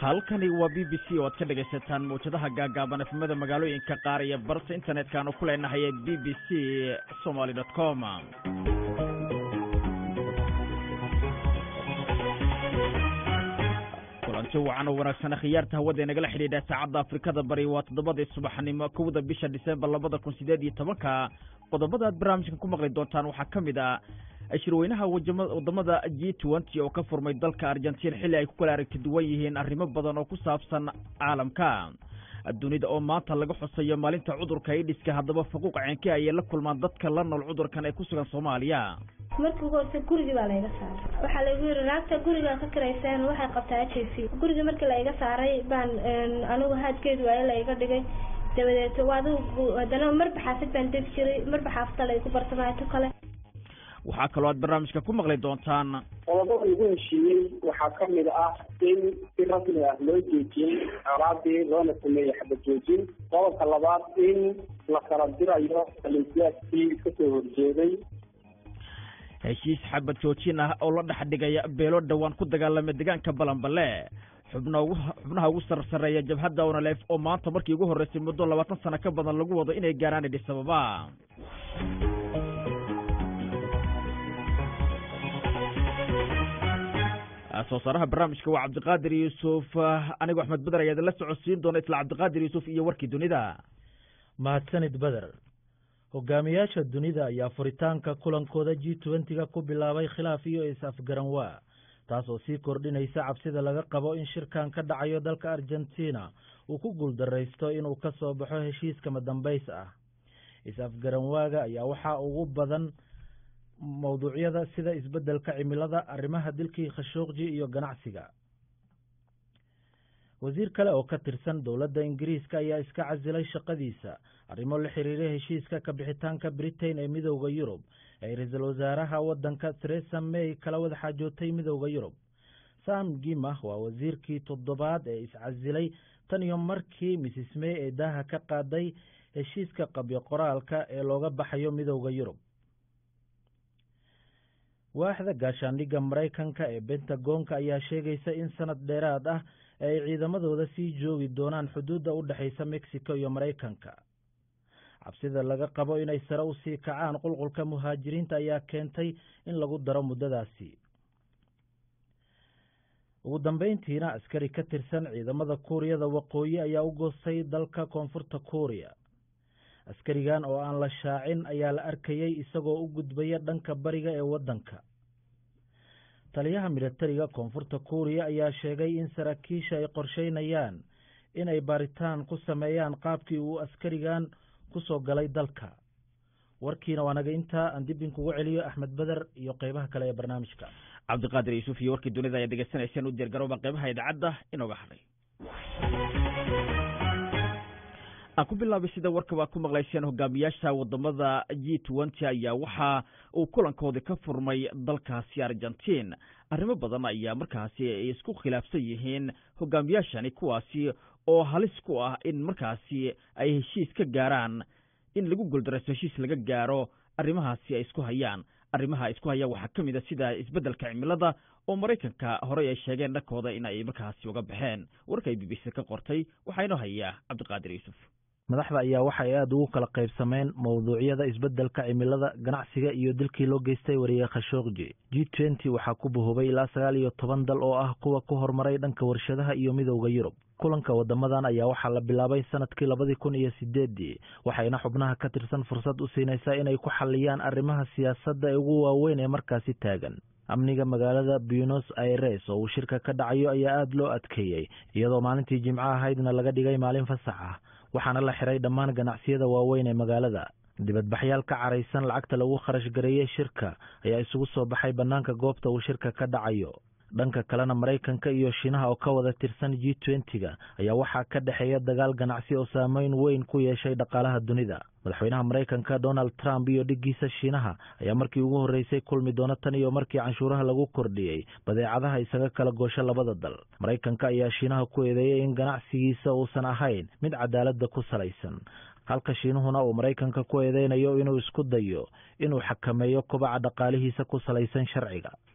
halkani waa b b c oo aad ka dhegaysataan mawjadaha gaagaaban efmada magaalooyinka qaar iyo barta internetka aanu ku leenahay b b c somaly dot com kulanti wacan oo wanaagsan khiyaarta hawada inagala xidhiidha saacadda afrikada bari waa toddobadii subaxnimo kowda bisha disembar labada kun sideed iyo tobanka qodobada aad barnaamijkan ku maqli doontaan waxaa ka mid ah shirweynaha wadamada g twenty oo ka furmay dalka argentiin xilli ay ku kala aragti duwan yihiin arrimo badan oo ku saabsan caalamka dunida oo maanta laga xusayo maalinta cudurka aidhiska haddaba faquuq ceenke ayay la kulmaan dadka la nool cudurkan ee ku sugan soomaaliya markii ugu horse gurigii baa layga saaray waxaa laygu yiri naagta gurigaa ka karayseen waxay qabtaa h i v gurigii markii layga saaray baan anigu haadkeedu waaye layga dhigay dabadeed adigu haddana marba xaafid baan degi jiray marba xaafida laygu bartamaato kale waxaa kaloo aad barnaamijka ku maqli doontaan qodobada lagu heshiiyey waxaa ka mid ah in si rasmi ah loo joojiyey colaadii loona sameeyey xabad joojin qodobka labaad in la kala dirayo alinsiyaaskii kasoo horjeeday heshiis xabad joojin ah oo la dhex dhigaya beelo dhowaan ku dagaalama deegaanka balanbale xubna ugu xubnaha ugu sarsareeya jabhadda onalef oo maanta markii ugu horreysay muddo labaatan sano ka badan lagu wado inay gaaraan idhi sababa soo saaraha barnaamijka waa cabdiqaadir yuusuf anigo axmed beder ayaa idinla socodsiin doona isla cabdiqaadir yuusuf iyo warkii dunida mahadsanid beder hogaamiyaasha dunida ayaa furitaanka kulankooda g twenty-ga ku bilaabay khilaaf iyo is-afgaranwaa taas oo sii kordhinaysa cabsida laga qabo in shirkan ka dhacayo dalka argentina uu ku guuldaraysto inuu ka soo baxo heshiiska madambays ah is-afgaranwaaga ayaa waxaa ugu badan mawduucyada sida isbeddelka cimilada arrimaha dilkii khashuuqji iyo ganacsiga wasiir kale oo ka tirsan dowladda ingiriiska ayaa iska casilay shaqadiisa arrimo la xiriira heshiiska ka bixitaanka britain ee midowda yurub ee ra-iisul wasaaraha waddanka theresa may kala wada xaajootay midowda yurub sam gima waa wasiirkii toddobaad ee iscasilay tan iyo markii mrs may ee daaha ka qaaday heshiiska qabyo qoraalka ee looga baxayo midowda yurub waaxda gaashaandhigga maraykanka ee bentagoonka ayaa sheegaysa in sanad dheeraad ah ay ciidamadooda sii joogi doonaan xuduudda u dhexaysa mexico iyo maraykanka cabsida laga qabo inay sare u sii kacaan qulqulka muhaajiriinta ayaa keentay in lagu daro muddadaasi ugu dambeyntiina askari ka tirsan ciidamada kuuriyada waqooyi ayaa u goostay dalka koonfurta kuuriya askarigan oo aan la shaacin ayaa la arkayey isagoo u gudbaya dhanka bariga ee waddanka taliyaha militariga koonfurta kuuriya ayaa sheegay in saraakiisha ay qorsheynayaan inay baaritaan ku sameeyaan qaabkii uu askarigan ku soo galay dalka warkiina waa naga intaa aan dib inkugu celiyo axmed beder iyo qeybaha kale ee barnaamijka cabdiqaadir yuusuf iyo warkii dunida ayaad degeysanayseen u diyaargarooba qeybaha idaacadda inooga hadhay aan ku bilaabay sida warka waa ku maqlayseen hogaamiyaasha wadamada g twenty ayaa waxa uu kulankoodii ka furmay dalkaasi argentiin arrimo badan ayaa markaasi ay isku khilaafsan yihiin hogaamiyaashani kuwaasi oo halis ku ah in markaasi ay heshiis ka gaaraan in lagu goldaraysto heshiis laga gaaro arrimahaasi ay isku hayaan arrimaha isku hayaan waxaa ka mid a sida isbeddelka cimilada oo maraykanka horey ay sheegeen dhankooda in ay markaasi uga baxeen warka ay b b c ka qortay waxaa inoo hayaa cabdiqaadir yuusuf madaxda ayaa waxa ay aada ugu kala qaybsameen mawduucyada isbeddelka cimilada ganacsiga iyo dilkii loo geystay wariye khashoogji g twenty waxaa ku bahoobay ilaa sagaal iyo toban dal oo ah kuwa ku horumaray dhanka warshadaha iyo midowda yurub kulanka wadamadan ayaa waxaa la bilaabay sanadkii labadii kun iyo sideedii waxayna xubnaha ka tirsan fursad u siinaysaa inay ku xaliyaan arrimaha siyaasadda ee ugu waaweyn ee markaasi taagan amniga magaalada buenos aires oo uu shirka ka dhacayo ayaa aada loo adkeeyey iyadoo maalintii jimco ahaydna laga dhigay maalin fasax ah waxaana la xiray dhammaan ganacsiyada waaweyn ee magaalada dibadbaxyaal ka caraysan lacagta lagu kharash gareeyey shirka ayaa isugu soo baxay bannaanka goobta uu shirka ka dhacayo dhanka kalena maraykanka iyo shiinaha oo ka wada tirsan g twenty-ga ayaa waxaa ka dhexeeya dagaal ganacsi oo saameyn weyn ku yeeshay dhaqaalaha dunida madaxweynaha maraykanka donald trump iyo dhiggiisa shiinaha ayaa markii ugu horreysay kulmi doona tan iyo markii canshuuraha lagu kordhiyey badeecadaha isaga kala goosho labada dal maraykanka ayaa shiinaha ku eedeeyey in ganacsigiisa uusan ahayn mid cadaaladda ku salaysan halka shiinuhuna uu maraykanka ku eedeynayo inuu isku dayo inuu xakameeyo kobaca dhaqaalihiisa ku salaysan sharciga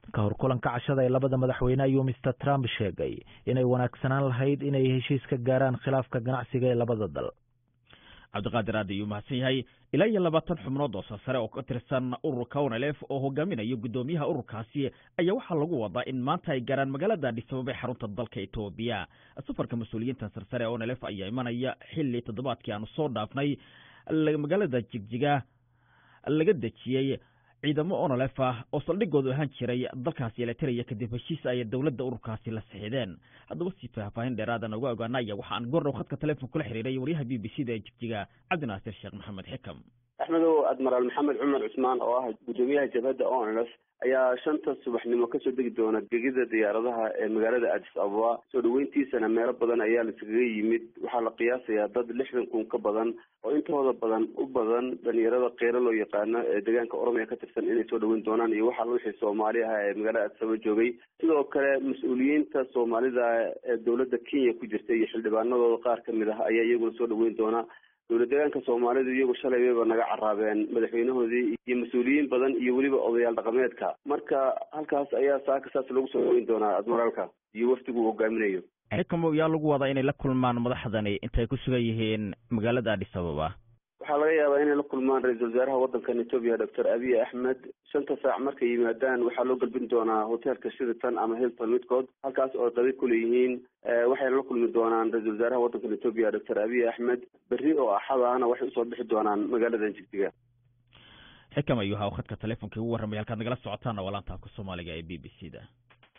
ka hor kulanka cashada ee labada madaxweyne ayuu mister trump sheegay inay wanaagsanaan lahayd inay heshiis ka gaaraan khilaafka ganacsiga ee labada dal cabdiqaadir aad ayuu mahadsan yahay ilaa iyo labaatan xubnood oo sarsare oo ka tirsan ururka onelef oo hogaaminayo guddoomiyaha ururkaasi ayaa waxaa lagu wadaa in maanta ay gaaraan magaalada adhisababa ee xarunta dalka etoobiya safarka mas-uuliyiinta sarsare ee onelef ayaa imanaya xilli toddobaadkii aanu soo dhaafnay magaalada jigjiga laga dejiyey ciidamo onolef ah oo saldhigoodu ahaan jiray dalkaasi eleteriya kadib heshiis ay dowladda ururkaasi la sixideen haddaba si faahfaahin dheeraadan uga ogaana ayaa waxaan goordhow khadka telefoon kula xiriiray wariyaha b b c da ee jigjiga cabdinaasir sheekh maxamed xikam axmedow admaraal maxamed cumar cusmaan oo ah guddoomiyaha jabhadda onlf ayaa shanta subaxnimo kasoo degi doona gegida diyaaradaha ee magaalada adis ababa soo dhaweyntiisana meelo badan ayaa laiskaga yimid waxaa la qiyaasayaa dad lixdan kun ka badan oo intooda badan u badan dhalinyarada keero loo yaqaano ee deegaanka oromiya ka tirsan inay soo dhaweyn doonaan iyo waxaa wixii soomaali ah ee magaalada adis ababa joogay sidoo kale mas-uuliyiinta soomaalida ee dowladda kenya ku jirta iyo xildhibaanadooda qaar kamid ah ayaa iyaguna soo dhaweyn doona dowlad deegaanka soomaalidu iyagu shalay bayba naga caraabeen madaxweynahoodii iyo mas-uuliyiin badan iyo weliba odayaal dhaqameedka marka halkaas ayaa saaka saas lagu soo dhaweyn doonaa admiraalka iyo wafdigu uu hogaaminayo xikamo yaa lagu wadaa inay la kulmaan madaxdani intay ku sugan yihiin magaalada adis ababa waxaa laga yaabaa inay la kulmaan ra-iisul wasaaraha waddankan etoobiya doctor abiy axmed shanta saac markay yimaadaan waxaa loo galbin doonaa hotelka shiriton ama hilton midkood halkaas oo dabi kuleeyihiin waxayna la kulmi doonaan ra-isul wasaaraha waddankan etoobiya doctor abiy axmed berri oo axadaana waxay usoo bixi doonaan magaaladan jigjiga xikam ayuu ahaa khadka telefonkii ugu warramay halkaad nagala socotaana waa laanta afka soomaaliga ee b b c da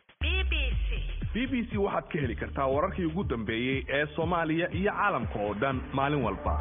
b b c waxaad ka heli kartaa wararkii ugu dambeeyey ee soomaaliya iyo caalamka oo dhan maalin walba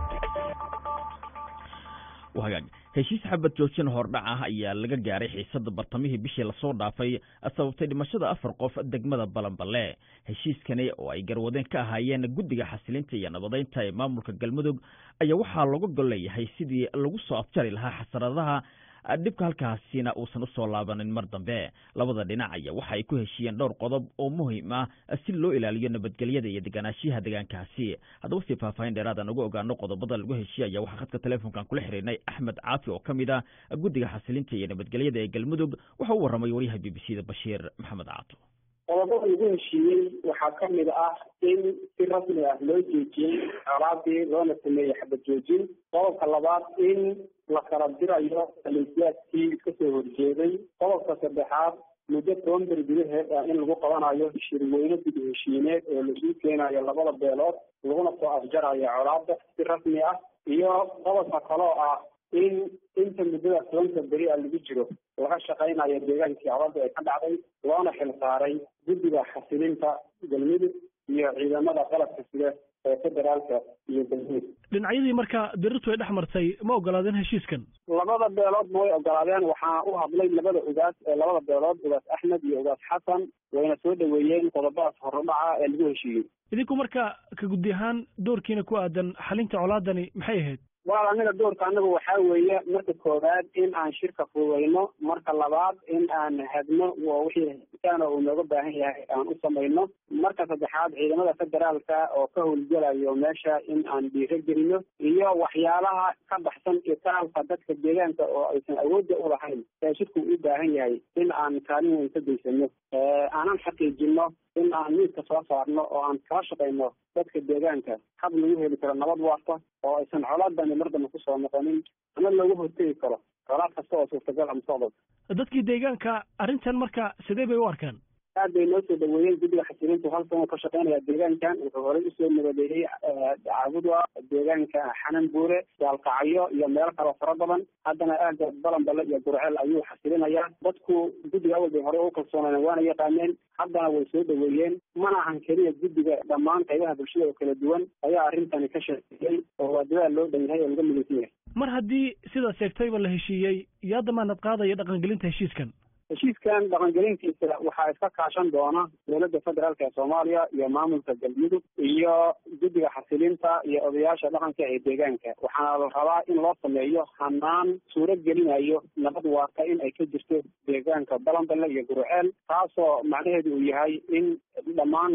hagaag heshiis xabad joojin hordhac ah ayaa laga gaaray xiisada bartamihii bishii lasoo dhaafay sababtay dhimashada afar qof degmada balanballe heshiiskani oo ay garwadeen ka ahaayeen guddiga xasilinta iyo nabadeynta ee maamulka galmudug ayaa waxaa looga gol leeyahay sidii lagu soo afjari lahaa xasaradaha dhibka halkaasina uusan usoo laabanin mar dambe labada dhinac ayaa waxa ay ku heshiiyeen dhowr qodob oo muhiim ah si loo ilaaliyo nabadgelyada iyo deganaanshiyaha deegaankaasi haddaba si faahfaahin dheeraadaan uga ogaano qodobada lagu heshiiye ayaa waxaa khadka telefoonkan kula xiriirnay axmed caafi oo ka mid ah guddiga xasilinta iyo nabadgelyada ee galmudug waxa u warramay wariyaha b b c da bashiir maxamed caato qodobada lagu heshiiyey waxaa ka mid ah in si rasmi ah loo joojiyey colaadii loona sameeyey xabad joojin qodobka labaad in la kala dirayo maleesiyaadkii iska soo horjeeday qodobka saddexaad muddo toban beri gudaheed ah in lagu qabanayo shirweyne dib heshiineed oo lagu keenayo labada beelood laguna soo afjarayo colaada si rasmi ah iyo qodobka kaloo ah in inta muddada tobanka beri a lagu jiro laga shaqaynayo deegaankii colaada ee ka dhacday loona xil saaray guddiga xasilinta galmudug iyo ciidamada qalabka sida ee federaalka iyo galmudug dhinacyadii marka dirirtu ay dhex martay ma ogolaadeen heshiiskan labada beelood ma way ogolaadeen waxaa u hadlay labada ugaas ee labada beelood ugaas axmed iyo ugaas xasan wayna soo dhaweeyeen qodobadaas horudhaca ee lagu heshiiyey idinku marka ka guddi ahaan doorkiina ku aadan xalinta colaadani maxay ahayd walaal anaga doorka anagu waxaa weeye marka koowaad in aan shirka fududayno marka labaad in aan hadno wixii hesitaana uu nooga baahan yahay aan u samayno marka saddexaad ciidamada federaalka oo ka howlgelayo meesha in aan dhiiro gelino iyo waxyaalaha ka baxsan itaalka dadka deegaanka oo aysan awoodda u lahayn ee shirku u baahan yahay in aan kaalin weyn ka geysano aanan xaqiijino in aan miidka soo saarno oo aan kala shaqayno dadka deegaanka hab lagu heli karo nabad waarta oo aysan colaadani mar dambe kusoo noqonin ama looga hortegi karo colaad kasta oo suurtagal a mustaqbalka dadkii deegaanka arrintan marka sidee bay u arkaan aad bay noo soo dhaweeyeen guddiga xasilintu hal sano ka shaqeynaya deegaankan wuxuu horey usoo nabadeeyey caabudwa deegaanka xanan buure gaalkacyo iyo meelo kaloo fara badan haddana aagga balanbale iyo gurceel ayuu xasilinayaa dadku guddiga awal bay horey u kalsooneen waana yaqaaneen haddana way soo dhaweeyeen mana ahan keliya guddiga dhammaan qaybaha bulshada oo kala duwan ayaa arrintani ka shaqeeyey oo waa dadaal loo dhan yahay oo laga midaysan yahay mar haddii sidaa sheegtayba la heshiiyey yaa damaanad qaadaya dhaqangelinta heshiiskan heshiiskan dhaqangelintiisa waxaa iska kaashan doona dowladda federaalk ee soomaaliya iyo maamulka galmudug iyo guddiga xasilinta iyo odayaasha dhaqanka ee deegaanka waxaana la rabaa in loo sameeyo hanaan suuro gelinayo nabad waarta in ay ka jirto deegaanka balanballe iyo guruceel taasoo macnaheedu uu yahay in dhammaan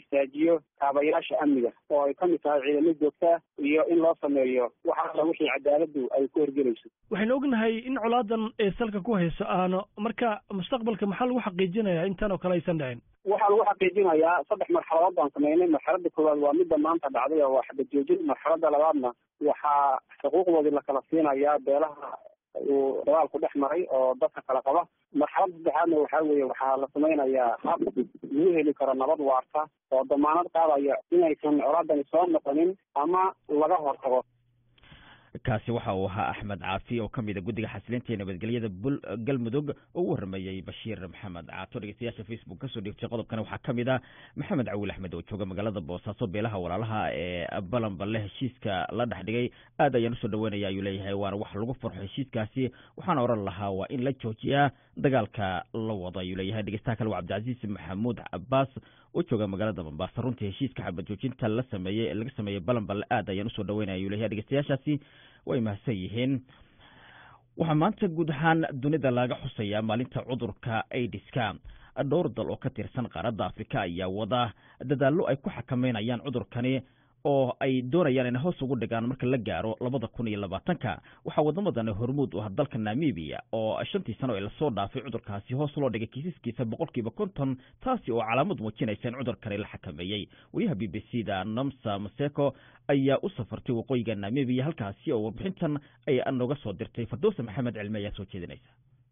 istaajiyo kaabayaasha amniga oo ay kamid tahay ciidamo joogta iyo in loo sameeyo wax alla wixii cadaaladdu ay ku horgelayso waxaynu ognahay in colaadan ee salka ku hayso aano marka mustaqbalka maxaa lagu xaqiijinayaa intan oo kale aysan dhicin waxaa lagu xaqiijinayaa saddex marxaladood baan sameynay marxalada koowaad waa midda maanta dhacday oo waa xabad joojin marxalada labaadna waxaa xuquuqdoodii lakala siinayaa beelaha uu dagaalku dhex maray oo dadka kala qaba marxalada saddexaadna waxaa weeye waxaa la samaynayaa hab lagu heli karo nabad waarta oo damaanad qaadaya inaysan colaadani soo noqonin ama laga hortago kaasi waxa uu ahaa axmed caafi oo ka mid a guddiga xasilinta iyo nabadgelyada bul galmudug oo u warramayey bashiir maxamed caato dhegeystayaasha facebook kasoo dhiigtay qodobkana waxaa ka mid ah maxamed cawiil axmed oo jooga magaalada boosaaso beelaha walaalaha ee balanballe heshiiska la dhex dhigay aad ayaan usoo dhaweynaya ayuu leeyahay waana wax lagu farxo heshiiskaasi waxaana oran lahaa waa in la joojiyaa dagaalka la wado ayuu leeyahay dhegeystaha kale waa cabdicasiis maxamuud cabaas oo jooga magaalada mombasa runtii heshiiska xabad joojinta la sameeyey laga sameeyey balanballe aad ayaan usoo dhaweynaya ayuu leeyahay dhegeystayaashaasi way mahadsan yihiin waxaa maanta guud ahaan dunida laga xusayaa maalinta cudurka aidiska dhowr dal oo ka tirsan qaaradda afrika ayaa wada dadaallo ay ku xakameynayaan cudurkani oo ay doonayaan inay hoos ugu dhigaan marka la gaaro labada kun iyo labaatanka waxaa wadamadan hormuud u ah dalka namibia oo shantii sano ee lasoo dhaafay cudurkaasi hoos loo dhigay kiisaskiisa boqolkiiba konton taasi oo calaamad muujinaysa in cudurkani la xakameeyey wariyaha b b c da nomsa maseko ayaa u safartay waqooyiga namibia halkaasi oo warbixintan ay nooga soo dirtay fardowsa maxamed cilmi ayaa soo jeedinaysa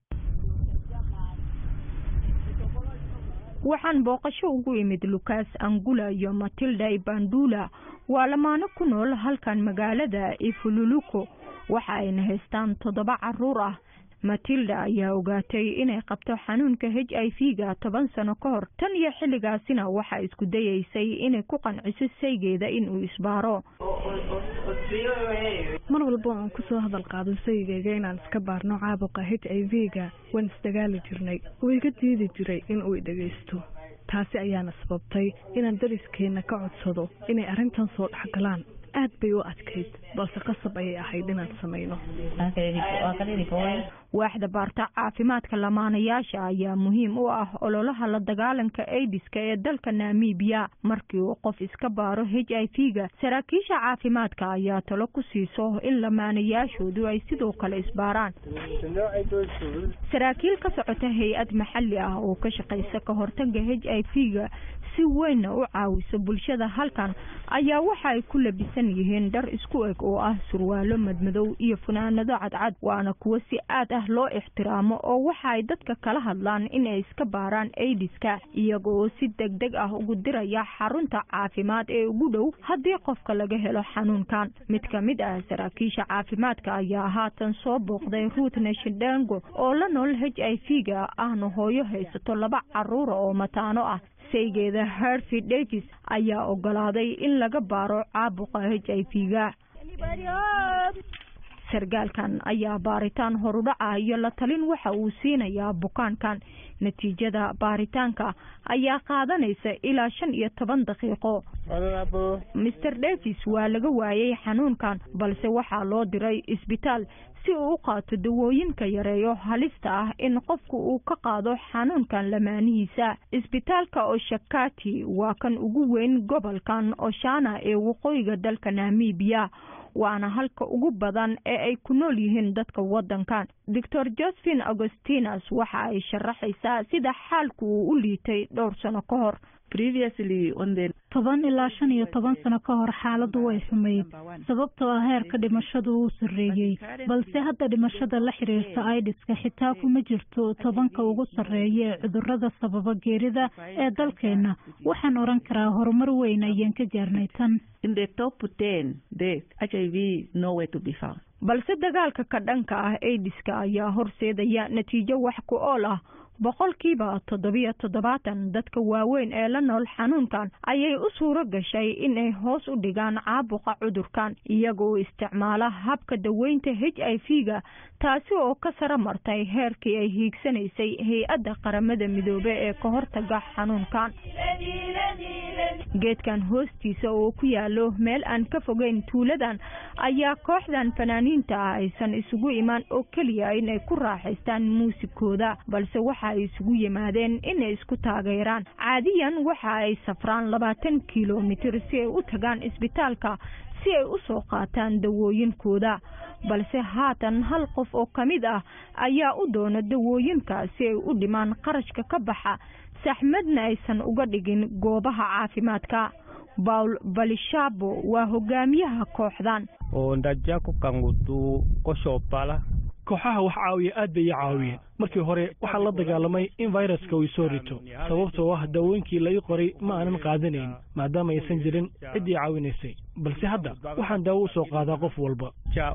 waxaan booqasho ugu imid lucas angula iyo matilda ibandula waa lamaano ku nool halkan magaalada ifululuko waxa ayna haystaan toddoba caruur ah matilda ayaa ogaatay inay qabto xanuunka h i v ga toban sano ka hor tan iyo xilligaasina waxaa isku dayeysay inay ku qanciso saygeeda inuu isbaaro mar walba aan kusoo hadal qaado saygeyga inaan iska baarno caabuqa h i v ga waan isdagaali jirnay wuu iga diidi jiray in uu idhagaysto taasi ayaana sababtay inaan dariskeenna ka codsado inay arrintan soo dhexgalaan aad bay u adkayd balse qasab ayay ahayd inaan samayno waaxda baarta caafimaadka lamaanayaasha ayaa muhiim u ah ololaha la dagaalanka aidiska ee dalka namibiya markii uu qof iska baaro h i v ga saraakiisha caafimaadka ayaa talo ku siiso in lamaanayaashoodu ay sidoo kale isbaaraan saraakiil ka socota hay-ad maxalli ah oo ka shaqaysa ka hortaga h i v ga si weynna u caawiso bulshada halkan ayaa waxa ay ku labisan yihiin dhar isku eg oo ah surwaalo madmadow iyo funaanado cadcad waana kuwo si aad ah loo ixtiraamo oo waxa ay dadka kala hadlaan inay iska baaraan aidiska iyaga oo si deg deg ah ugu diraya xarunta caafimaad ee ugu dhow haddii qofka laga helo xanuunkan mid ka mid ah saraakiisha caafimaadka ayaa haatan soo booqday ruut nashidango oo la nool h i v ga ahna hooyo haysato laba caruura oo mataano ah saygeeda harvey davis ayaa ogolaaday in laga baaro caabuqa h i v ga sargaalkan ayaa baaritaan horudhaca iyo la talin waxa uu siinayaa bukaankan natiijada baaritaanka ayaa qaadanaysa ilaa shan iyo toban daqiiqo master davis waa laga waayey xanuunkan balse waxaa loo diray isbitaal si uu u qaato dawooyinka yareeyo halista ah in qofku uu ka qaado xanuunkan lamaanihiisa isbitaalka oshakati waa kan ugu weyn gobolkan oshana ee waqooyiga dalka namibiya waana halka ugu badan ee ay ku nool yihiin dadka waddankan doctor josephine augustinus waxa ay sharaxaysaa sida xaalku uu u liitay dhowr sano ka hor toban ilaa shan iyo toban sano ka hor xaaladu way xumayd sababtoo ah heerka dhimashadu wuu sarreeyey balse hadda dhimashada la xiriirta aidiska xitaa kuma jirto tobanka ugu sarreeya ee cudurada sababa geerida ee dalkeenna waxaan oran karaa horumar weyn ayaan ka gaarnay tan balse dagaalka ka dhanka ah aidiska ayaa horseedaya natiijo wax ku ool ah boqolkiiba toddobiyo toddobaatan dadka waaweyn ee la nool xanuunkan ayay u suuro gashay inay hoos u dhigaan caabuqa cudurkan iyagoo isticmaala habka daweynta h i v ga taasi oo ka saro martay heerkii ay hiigsanaysay hay-adda qaramada midoobe ee ka hortaga xanuunkan geedkan hoostiisa oo ku yaalo meel aan ka fogeyn tuuladan ayaa kooxdan fanaaniinta ah aysan isugu imaan oo keliya inay ku raaxaystaan muusikooda balse waxa ay isugu yimaadeen inay isku taageeraan caadiyan waxa ay safraan labaatan kilomitir si ay u tagaan isbitaalka si ay u soo qaataan dawooyinkooda balse haatan hal qof oo ka mid ah ayaa u doona dawooyinka si ay u dhimaan qarashka ka baxa saxmadna aysan uga dhigin goobaha caafimaadka bawl balishabo waa hogaamiyaha kooxdan kooxaha wax caawiya aad bay ii caawiyeen markii hore waxaa la dagaalamay in viruska uu soo rito sababtoo ah daawooyinkii la ii qoray ma aanan qaadanayn maadaama aysan jirin ciddii caawinaysay balse hadda waxaan daawo u soo qaadaa qof walba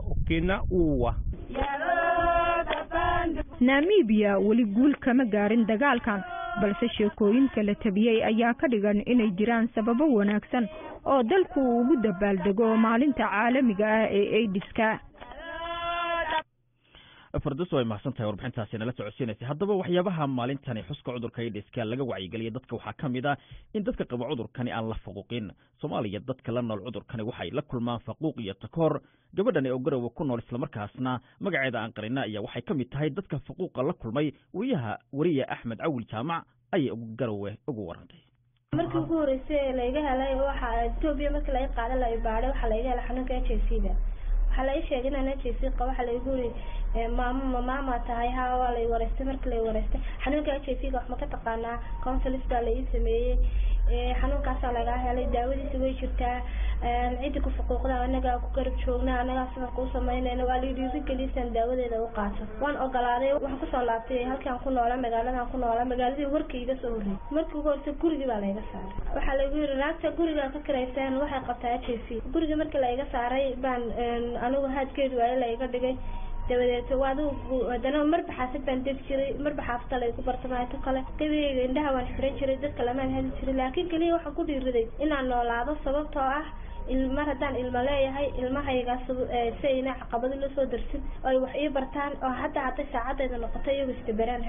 namibiya weli guul kama gaarin dagaalkan balse sheekooyinka la tabiyey ayaa ka dhigan inay jiraan sababo wanaagsan oo dalku uu ugu dabaaldego maalinta caalamiga ah ee aidiska farduso way mahadsan tahay warbixintaasi nala socodsiinaysay haddaba waxyaabaha maalintani xuska cudurka aidiska laga wacyigeliya dadka waxaa ka mid ah in dadka qaba cudurkani aan la faquuqin soomaaliya dadka la nool cudurkani waxay la kulmaan faquuq iyo takoor gabadhani oo garowe ku nool islamarkaasna magaceeda aan qarina ayaa waxay ka mid tahay dadka faquuqa la kulmay wariyaha wariye axmed cawil jaamac ayay garowe ugu warantay markii ugu horeysay layga helay waxa etoobiya markii laga qaada la baadhay waxaa layga helay xanuunka h i c da waxaa la ii sheegay inaan h i c qabo waxaa laygu yiri maamo ma maama tahay ha waa lay wareystay markii lay wareystay xanuunka h i c ga wax ma ka taqaanaa consulis baa la ii sameeyey xanuunkaasaa lagaa helay daawadiisa way jirtaa ciddi ku fuquuqda anagaa ku garab joogna anagaa safarka u samaynayna waa lai dhiirigelisaan daawadeeda u qaato waan ogolaaday waxaan kusoo laabtay halkaan ku noola magaaladan ku noola magaaladii warkii iga soo horreeyay markii ugu horeysa gurigii baa layga saaray waxaa laygu yiri naagta guriga ka karayseen waxay qabtaa h i c gurigii markii laiga saaray baan anigu haadkeedu waaye laiga dhigay dabadeeto adigu haddana marba xaafid baan degi jiray marba xaafida laygu bartamaato kale gabigeyga indhaha waan xiran jiray dadka lamaan heli jiray laakiin keliya waxaan ku dhiiriday inaan noolaado sababtoo ah mar haddaan ilmo leeyahay ilmahaygaas si ayna caqabado la soo darsin oo ay wax ii bartaan oo hadda hadday saacadayda noqoto iyagu istaberaan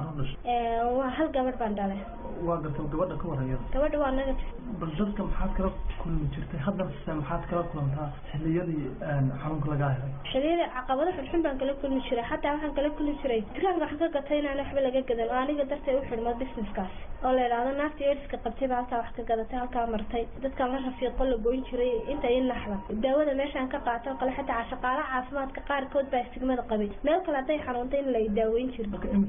hadhow waa hal gabadh baan dhalay waa garta gabadha ka warayada gabadha waa naga bal dadka maxaad kala kulmi jirtay haddana se maxaad kala kulantaa xiliyadii xanuunka lagaa helay xiliyada caqabado xunxun baan kala kulmi jiray xataa waxaan kala kulmi jiray dukaanka waxaan ka gatay inaan waxba laga gadan oo aniga dartay u xidhmo businesskaas oo la idhaahdo naagtii eriska qabtay baa halkaa wax ka gadatay halkaa martay dadkaan la rafiiqo la goyn jiray inta i naxda daawada meeshaan ka qaato kale xataa shaqaalaha caafimaadka qaarkood baa istigmada qabay meel kale hadday xanuuntay in la daaweyn jirin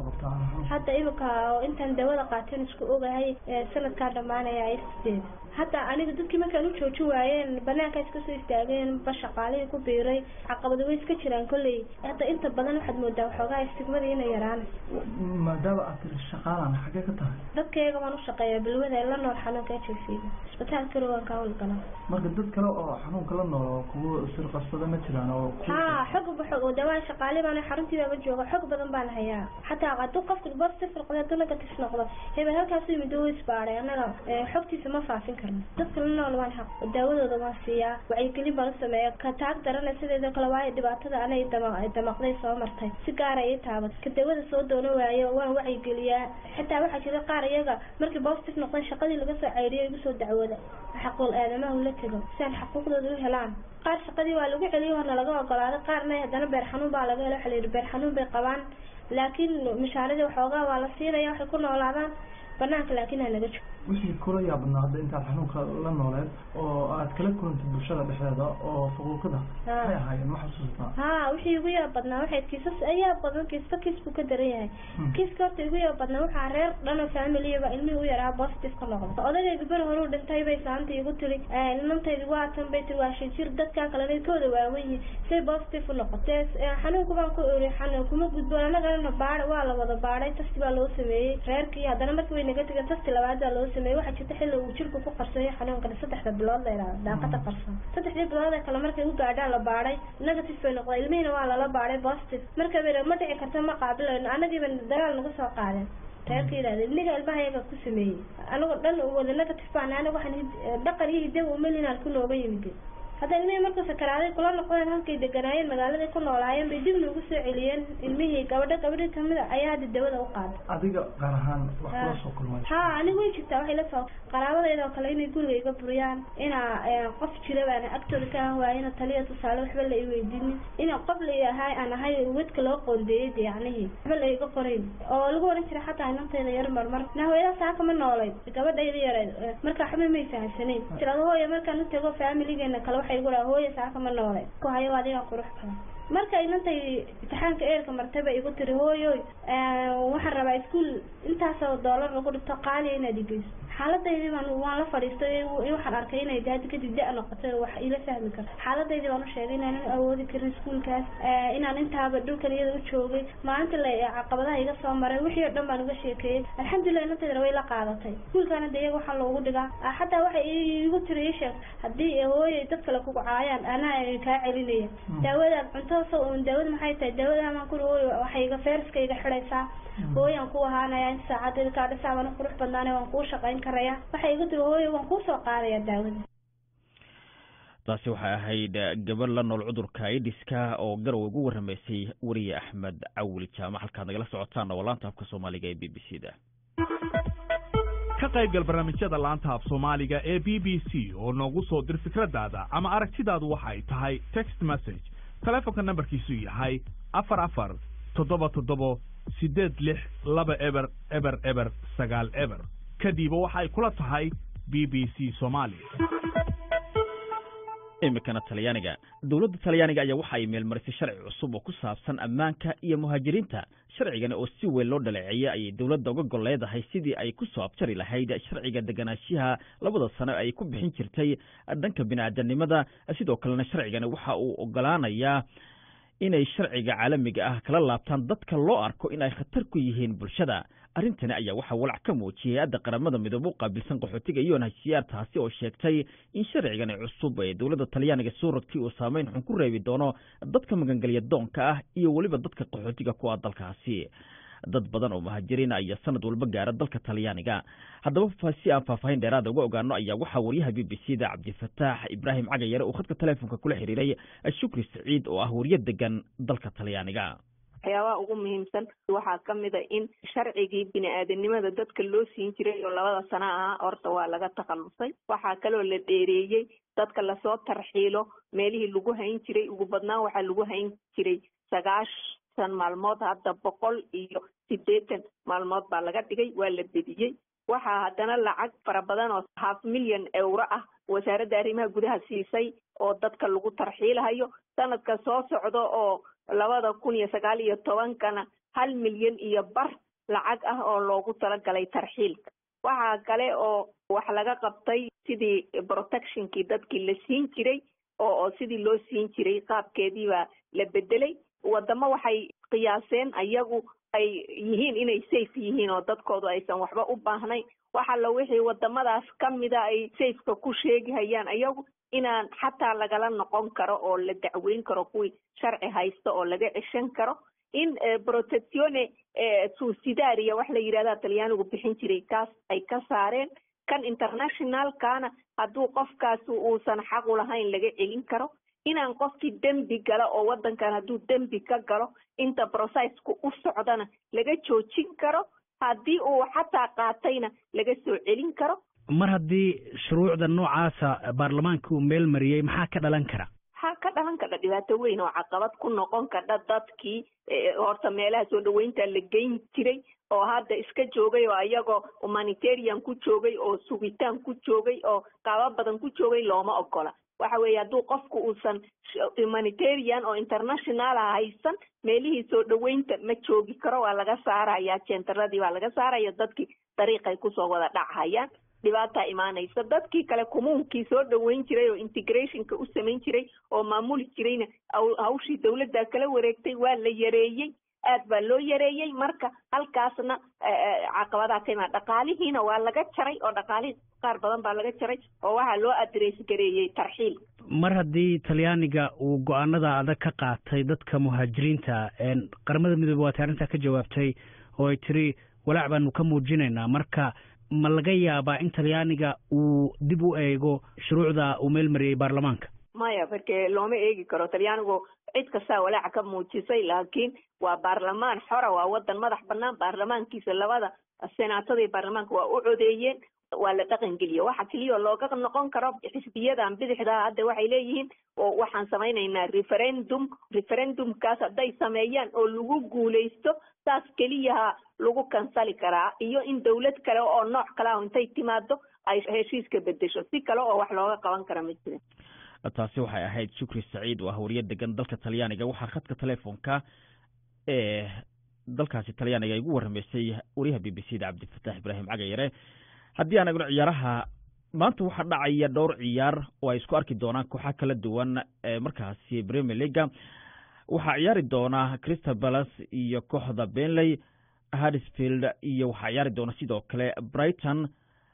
hadda imika intaan daawada qaateen isku ogahay sanadkaan dhamaanaya sideed hadda aniga dadkii markaan u joojin waayeen banaanka iska soo istaageen ba shaqaalihii ku biiray caqabado way iska jiraan kolley hadda inta badan waxaad moodaa waxoogaa istigmadii inay yaraanayso maadaama aad tiri shaqaalan xagee ka tahay dadkayga waan u shaqeeyaa bilwada la nool xanuunka h i c isbitaalka rowanka howlgala marka dad kale oo xanuunka la nool oo kuwa sirqabsada ma jiraan oo ha xog xog dawaa shaqaale baan xaruntii baaba jooga xog badan baan hayaa xataa hadduu qofka positive noqdo hadduu negative noqdo hebel halkaas yimid oo isbaaray annaga xogtiisa ma faafin karno dadka la nool waan xaq daawadooda waan siiyaa wacyigelin baan u sameeya ka taag darana sideedoo kale waayo dhibaatada anay damaqday soo martay si gaara ii taabat ka daawada soo doono waayo waan wacyigeliyaa xitaa waxaa jira qaar iyaga markii positive noqdeen shaqadii laga soo ceyriyo igu soo dacwooda xaquul aadamaha ula tego si aan xaquuqdooda u helaan qaar shaqadii waa lagu celiyo horna laga ogolaaday qaarna haddana beer xanuun baa laga helo waxa la yidhi beer xanuun bay qabaan laakiin mishaaradii waxoogaa waa la siinaya waxay ku noolaadaan banaanka laakiin ha naga joogo wixii kula yaabadnaa hadda intaad xanuunka la nooleed oo aad kala kulantay bulshada dhexdeeda oo faquuqada maxay ahaayeen ma xasuustaa ha wixii igu yaab badnaa waxay kiisas ayaa badan kiisba kiis buu ka daran yahay kiiska horta igu yaab badnaa waxaa reer dhano familiyaba ilmihii u yaraa positive ka noqda odagayga beri hore u dhintay bay saanta igu tiri ilmantaydi waa tan bay tiri waa shan jir dadkan kalena kooda waaweyn say positive u noqotee xanuunka baan ku eri xanuun kuma gudboon annagana baadha waa la wada baadhay tasti baa loo sameeyey reerkii haddana markii way naga tegeen tasti labaad baa loo sameeyey waxaa jirta xilli uu jirku ku qarsoonyo xanuunkana saddexda bilood la yidhahdo daaqada qarsoon saddexdii bilood ee kale markay u gaadhaan la baadhay negative bay noqday ilmihiina waa lala baadhay positive marka bay ma dhici karta ma qaabilayno annagiiba dagaal naga soo qaadeen reerka yidhahda ilmiga ilmaha iyaga ku sameeyey anagoo dhan wada negative baan anaga waxaan dhaqan iyo hidawa umelinaan ku nooga yimid hadda ilmihii markuu sakaraaday kula noqdeen halkay deganaayeen magaaladay ku noolaayeen bay dib noogu soo celiyeen ilmihii gabadho gabadhi kamid a ayaa hadda dawada u qaaday adiga gaar ahaan wax kula soo kulmay ha anigu way jirtaa waxay la soo qaraabadayda oo kale inay guriga iga buriyaan inaa qof jira baan agtooda ka ahan waaya ina taliya tusaale waxba la i weydiinin ina qof la ahay aan ahay wedka loo qoondeeyey de yacnihii waxba la iga qorayn oo lagu oran jiray xataa inantayda yar marmar na hooyada saaka ma noolayd gabadhayda yareed marka waxba may fahamsanayn tirado hooya markaan u tago faamiligeena kale waxay igu dhaha hooya saaka ma noolayd ku hayo adiga qurux badan marka inantay imtixaanka eerka martaba igu tiri hooyoy waxaan rabaa iskuol intaasoo doolar lagu dhigto qaaliya inaad igeyso xaaladaydii baan waan la fadhiistay waxaan arkay inay hadda kadib da- noqotay wax ila fahmi karto xaaladaydii baan u sheegay inaanan awoodi karin iskuolkaas inaan intaaba dhulkan iyada u joogay maalinta la caqabadaha iga soo maray wixii oo dhan baan uga sheekeeyey alxamdulilah inantaydana way la qaadatay iskuolkaana de iyaga waxaa loogu dhigaa xataa waxay igu tiri ii sheeg haddii hooyay dad kale kugu caayaan anaa kaa celinaya daawadaad cunto daawada maxay tahay daawadamaan kuri hooy waxay iga feerska iga xidhaysaa hooyaan ku ahaanaya inta saacaddeeda kaa dhisaa baan qurux badnaanay waan kuu shaqayn karaya waxay igu tiri hooyo waan kuu soo qaadaya daawada taasi waxay ahayd gabar la nool cudurka aidiska oo garow ugu warramaysay weriye axmed cawil jaamac halkaad nagala socotaan oo laanta afka soomaaliga ee b b c da ka qaybgal barnaamijyada laanta af soomaaliga ee b b c oo noogu soo dir fikradaada ama aragtidaadu waxay tahay text message telefonka nambarkiisu yahay afar afar toddoba toddobo siddeed lix laba eber eber eber sagaal eber kadiba waxay kula tahay b b c soomaali iminkana talyaaniga dowladda talyaaniga ayaa waxa ay meelmarisay sharci cusub oo ku saabsan ammaanka iyo muhaajiriinta sharcigani oo si weyn loo dhaleeceeyey ayay dowladda uga gol leedahay sidii ay ku soo abjari lahayd sharciga deganaanshiyaha labada sano ay ku bixin jirtay dhanka bini-aadanimada sidoo kalena sharcigani waxa uu ogolaanayaa inay sharciga caalamiga ah kala laabtaan dadka loo arko in ay khatar ku yihiin bulshada arrintani ayaa waxaa walac ka muujiyay hay-adda qaramada midoobe u qaabilsan qaxootiga unhcr taasi oo sheegtay in sharcigani cusub ee dowladda talyaaniga soo rogtay uu saameyn xun ku reebi doono dadka magangelya doonka ah iyo weliba dadka qaxootiga ku ah dalkaasi dad badan oo muhaajiriin ayaa sanad walba gaara dalka talyaaniga haddaba si aan faahfaahin dheeraada uga ogaano ayaa waxaa wariyaha b b c da cabdifataax ibraahim cagayare uu khadka teleefonka kula xiriiray shukri saciid oo ah wariye degan dalka talyaaniga waxyaabaha ugu muhiimsan waxaa ka mid a in sharcigii bini-aadanimada dadka loo siin jiray oo labada sano ahaa horta waa laga takhalusay waxaa kaloo la dheereeyey dadka lasoo tarxiilo meelihii lagu hayn jiray ugu badnaan waxaa lagu hayn jiray sagaashan maalmood hadda boqol iyo siddeetan maalmood baa laga dhigay waa la bediyey waxaa haddana lacag fara badan oo half milyan euro ah wasaaradda arrimaha gudaha siisay oo dadka lagu tarxiilahayo sanadka soo socda oo labada kun iyo sagaal iyo tobankana hal milyan iyo bar lacag ah oo loogu talagalay tarxiilka waxaa kale oo wax laga qabtay sidii protectionkii dadkii la siin jiray oo oo sidii loo siin jiray qaabkeedii baa la bedelay wadamo waxay qiyaaseen ayagu ay yihiin inay safe yihiin oo dadkoodu aysan waxba u baahnayn waxalla wixii wadamadaas ka mida ay safeka ku sheegihayaan ayagu inaan xataa lagala noqon karo oo la dacweyn karo kuwii sharci haysta oo laga ceshan karo in protectione susidaria wax la yidhahda talyaanigu bixin jiray kaas ay ka saareen kan internationalkana hadduu qofkaasi uusan xaqu lahayn laga celin karo inaan qofkii dembi gala oo waddankan hadduu dembi ka galo inta processku u socdana laga joojin karo haddii uu xataa qaatayna laga soo celin karo mar haddii shuruucda noocaasa baarlamaanka uu meel mariyey maxaa ka dhalan kara waxaa ka dhalan kardha dhibaato weyn oo caqabad ku noqon kardha dadkii horta meelaha soo dhaweynta la geyn jiray oo hadda iska joogay oo iyagoo humanitarian ku joogay oo sugitaan ku joogay oo qaabo badan ku joogay looma ogola waxa weeye hadduu qofku uusan humanitarian oo international ah haysan meelihii soo dhaweynta ma joogi karo waa laga saaraya jenteradii waa laga saaraya dadkii dariiqay kusoo wada dhachayaan dhibaataa imaanaysa dadkii kale kumuunkii soo dhaweyn jiray oo integrationka u samayn jiray oo maamuli jirayna hawshii dawladda kala wareegtay waa la yareeyey aad baa loo yareeyey marka halkaasna caqabadaa ka imaan dhaqaalihiina waa laga jaray oo dhaqaalihii qaar badan baa laga jaray oo waxaa loo adress gareeyey tarxiil mar haddii talyaaniga uu go-aanada adag ka qaatay dadka muhaajiriinta qaramada midoobe waatay arrintaa ka jawaabtay oo ay tiri walaac baanu ka muujinaynaa marka ma laga yaabaa in talyaaniga uu dib u eego shuruucda uu meel mariyey baarlamaanka maya marke looma eegi karo talyaanigu cid kastaa walaaca ka muujisay laakiin waa baarlamaan xora waa wadan madax banaan baarlamaankiisa labada senaatada iyo baarlamaanka waa u codeeyeen waa la dhaqangeliya waxa keliya looga noqon karo xisbiyadan bidixda hadda waxay leeyihiin oo waxaan samaynaynaa referendum referendumkaas hadday sameeyaan oo lagu guuleysto saas keliyaha lagu kansali karaa iyo in dawlad kale oo nooc kale ah intay timaado ay heshiiska bedesho si kale oo wax looga qaban kara ma jira taasi waxay ahayd shukri saciid oo ah wariye degan dalka talyaaniga waxaa khadka telefoonka ee dalkaasi talyaaniga igu warramaysay wariyaha b b c da cabdifataax ibraahim cagayare haddii aan egno ciyaaraha maanta waxaa dhacaya dhowr ciyaar oo ay isku arki doonaan kooxa kala duwan ee markaasi premier leaga waxaa ciyaari doona crystal palace iyo kooxda benley harrisfield iyo waxaa ciyaari doona sidoo kale brighton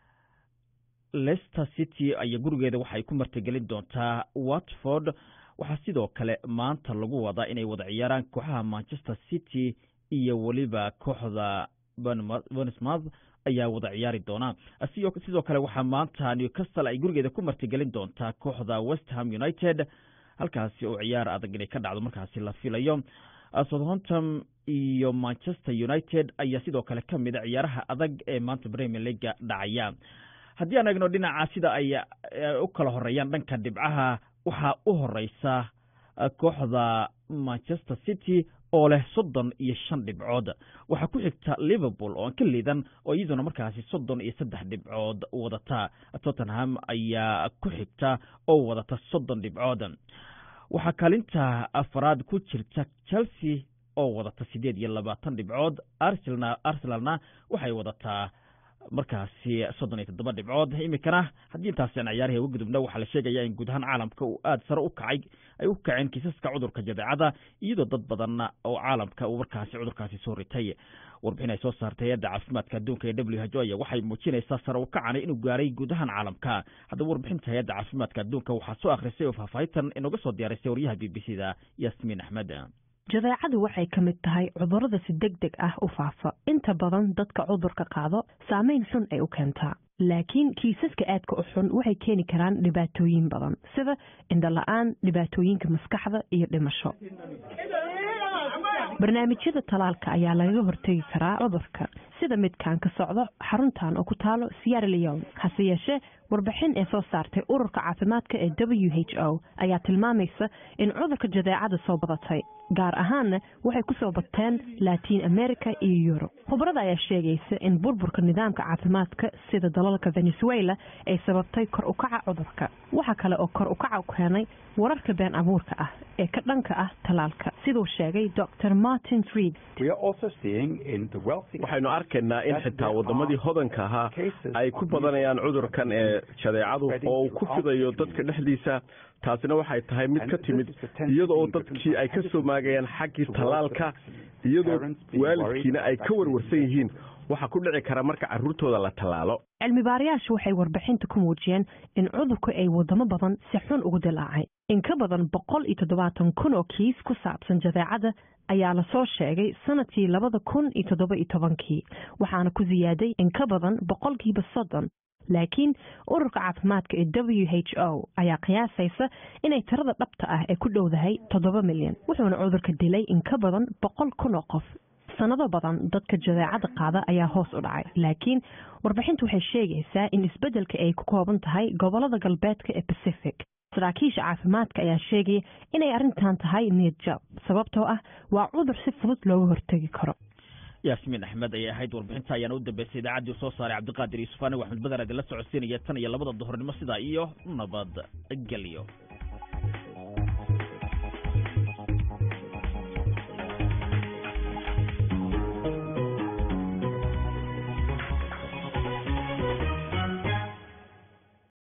leicester city aya gurigeeda waxay ku martigelin doontaa watford waxaa sidoo kale maanta lagu wadaa inay wada ciyaaraan kooxaha manchester city iyo weliba kooxda bournemouth ayaa wada ciyaari doona sidoo kale waxaa maanta newcastle ay gurigeeda ku martigelin doontaa kooxda westham united halkaasi oo ciyaar adag inay ka dhacdo markaasi la filayo southampton iyo manchester united ayaa sidoo kale ka mid a ciyaaraha adag ee maanta premier leaga dhacaya haddii aan egno dhinaca sida ay u kala horeeyaan dhanka dhibcaha waxaa u horeysa kooxda manchester city oo leh soddon iyo shan dhibcood waxaa ku xigta liverpool oo aan ka liidan oo iyaduna markaasi soddon iyo saddex dhibcood wadata tottenham ayaa ku xigta oo wadata soddon dhibcood waxaa kaalinta afaraad ku jirta chelsea oo wadata siddeed iyo labaatan dhibcood arsenalna arsenalna waxay wadataa markaasi soddon iyo toddoba dhibcood iminkana haddii intaasi aan ciyaarahi uga gudubna waxaa la sheegaya in guud ahaan caalamka uu aada sare u kacay ay u kaceen kiisaska cudurka jadeecada iyadoo dad badan oo caalamka uu markaasi cudurkaasi soo ritay warbixin ay soo saartay hay-adda caafimaadka adduunka ee w h o aya waxay muujinaysaa sare u kacana inuu gaaray guud ahaan caalamka haddaba warbixinta hay-adda caafimaadka adduunka waxaa soo akhrisay oo faahfaahintan inooga soo diyaarisay waryaha b b c da yasmiin axmed jadeecadu waxay ka mid tahay cudurrada si deg deg ah u faafa inta badan dadka cudurka qaado saamayn xun ay u keentaa laakiin kiisaska aadka u xun waxay keeni karaan dhibaatooyin badan sida indhola-aan dhibaatooyinka maskaxda iyo dhimasho barnaamijyada talaalka ayaa lagaga hortegi karaa cudurka sida midkan ka socdo xaruntan oo ku taalo sierra leone hase yeeshee warbixin ee soo saartay ururka caafimaadka ee w h o ayaa tilmaamaysa in cudurka jadeecada soo badatay gaar ahaanna waxay ku soo bateen latiin america iyo yurub khubrada ayaa sheegaysa in burburka nidaamka caafimaadka sida dalalka venezuela ay sababtay kor ukaca cudurka waxa kale oo kor ukaca keenay wararka been abuurka ah ee ka dhanka ah talaalka siduu sheegay dr martin reed waxaynu arkaynaa in xitaa wadamadii hodanka ahaa ay ku badanayaan cudurkan ee jadeecadu oo uu ku fidayo dadka dhexdiisa taasina waxay tahay mid ka timid iyada oo dadkii ay ka soo maagayaan xaggii tallaalka iyadoo waalidkiina ay ka warwarsan yihiin waxaa ku dhici kara marka carruurtooda la tallaalo cilmi baarayaashu waxay warbixinta ku muujiyeen in cudurku ay wadamo badan si xun ugu dilaacay in ka badan boqol iyo toddobaatan kun oo kiis ku saabsan jadeecada ayaa lasoo sheegay sanadkii labada kun iyo toddoba iyo tobankii waxaana ku siyaaday in ka badan boqolkiiba soddon laakiin ururka caafimaadka ee w h o ayaa qiyaasaysa inay tirada dhabta ah ee ku dhowdahay toddoba milyan wuxuuna cudurka dilay in ka badan boqol kun oo qof sanado badan dadka jadeecada qaada ayaa hoos u dhacay laakiin warbixintu waxay sheegaysaa in isbeddelka ay ku kooban tahay gobolada galbeedka ee pacific saraakiisha caafimaadka ayaa sheegaya inay arrintan tahay niyad jab sababtoo ah waa cudur si fudud looga hortegi karo yaasmiin axmed ayay ahayd warbixinta ayaana u dambeysay idaacaddii soo saaray cabdiqaadir yuusuf anigo axmed badar adila socodsiinaya tan iyo labada duhurnimo sidaa iyo nabad gelyo